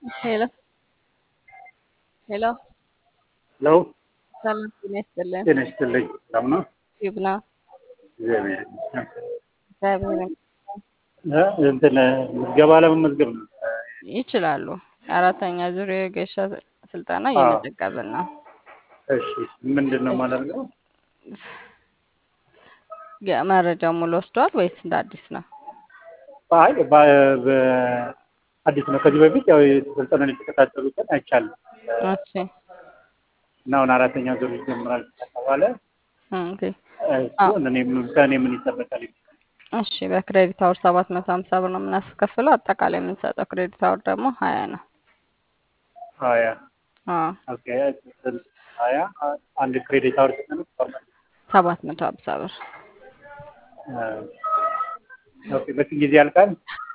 Hello. Hello. ለው ሰላም ጤና ይስጥልን። ጤና ይስጥልኝ። ሰላም ነው? ይብና እግዚአብሔር ይመስገን። እግዚአብሔር ይመስገን። እ እንትን ምዝገባ ለመመዝገብ ነው። ይችላሉ። አራተኛ ዙር የገሻ ስልጠና አዎ። እየመዘገብን ነው። እሺ ምንድን ነው የማደርገው? መረጃ ሙሉ ወስደዋል ወይስ እንደ አዲስ ነው? አይ በ- በአዲስ ነው። ከዚህ በፊት ያው ስልጠናን የተከታተሉትን አይቻልም እሺ እና አሁን አራተኛ ዙር ይጀምራል ከተባለ ኦኬ። እሱን እኔ ምን- ከእኔ ምን ይጠበቃል? እሺ በክሬዲት አወር ሰባት መቶ ሀምሳ ብር ነው የምናስከፍለው። አጠቃላይ የምንሰጠው ክሬዲት አወር ደግሞ ሀያ ነው። ሀያ አዎ ኦኬ። ስንት? ሀያ አንድ ክሬዲት አወር ስንት ነው? ሰባት መቶ ሀምሳ ብር ኦኬ። በስንት ጊዜ ያልቃል?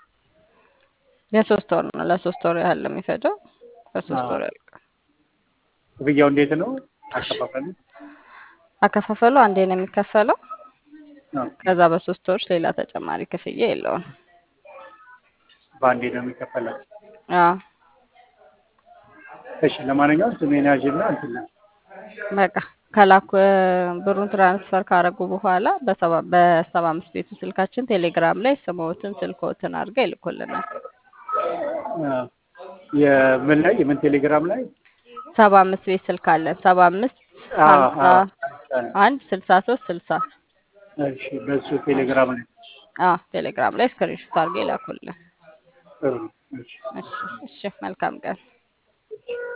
የሶስት ወር ነው። ለሶስት ወር ያህል ነው የሚፈጀው። በሶስት አዎ። ወር ያልቃል። ክፍያው እንዴት ነው? አከፋፈሉ? አከፋፈሉ አንዴ ነው የሚከፈለው። ኦኬ። ከዛ በሶስት ወር ሌላ ተጨማሪ ክፍያ የለውም። በአንዴ ነው የሚከፈለው? አዎ እሺ ለማንኛውም ስሜን ያዥና እንትን ነው በቃ ከላኩ ብሩን ትራንስፈር ካረጉ በኋላ በሰባ በሰባ አምስት ቤቱ ስልካችን ቴሌግራም ላይ ስምዎትን ስልክዎትን አድርገው ይልኩልናል። አዎ። የምን ላይ የምን ቴሌግራም ላይ? ሰባ አምስት ቤት ስልክ አለን። ሰባ አምስት አዎ፣ ሀምሳ አዎ። አንድ ስልሳ ሶስት ስልሳ እሺ በሱ ቴሌግራም ላይ አዎ ቴሌግራም ላይ ስክሪንሾት አድርገው ይላኩልን። ጥሩ ነው። እሺ እሺ እሺ መልካም ቀን።